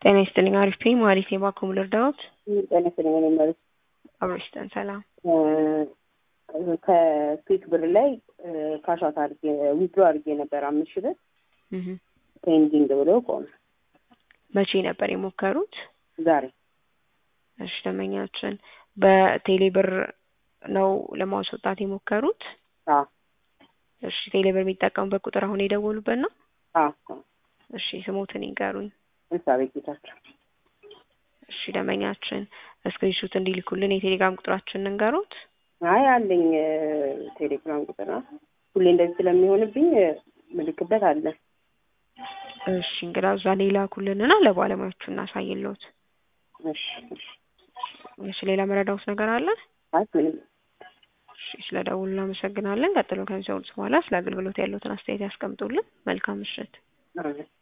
ጤና ይስጥልኝ አሪፍ ነኝ መሀሌት ነኝ ባክዎ ልርዳዎት? ጤና ይስጥልኝ እኔ ማለት አብሮ ይስጠን ሰላም ከኩዊክ ብር ላይ ካሻት አድርጌ ዊዝድሮ አድርጌ ነበር አምስት ሺህ ብር እህ ፔንዲንግ ብሎ ቆመ። መቼ ነበር የሞከሩት? ዛሬ እሺ ደንበኛችን በቴሌ ብር ነው ለማስወጣት የሞከሩት? አዎ እሺ ቴሌ ብር የሚጠቀሙበት ቁጥር አሁን የደወሉበት ነው? አዎ እሺ ስሞትን ይንገሩኝ። ኤልሳቤጥ ጌታቸው እሺ ደንበኛችን ስክሪንሾት እንዲልኩልን የቴሌግራም ቁጥራችንን እንንገሩት። አይ አለኝ ቴሌግራም ቁጥር ነው። ሁሌ እንደዚህ ስለሚሆንብኝ ምልክበት አለ። እሺ እንግዳ እዛ ሌላ ኩልንና ለባለሙያዎቹ እናሳይልዎት። እሺ እሺ እሺ ሌላ መረዳዎት ነገር አለ? አይ ምንም እሺ ስለ ደውሉ እናመሰግናለን። ቀጥሎ ከሚሰሙት በኋላ ስለ አገልግሎት ያለዎትን አስተያየት ያስቀምጡልን። መልካም ምሽት። አሜን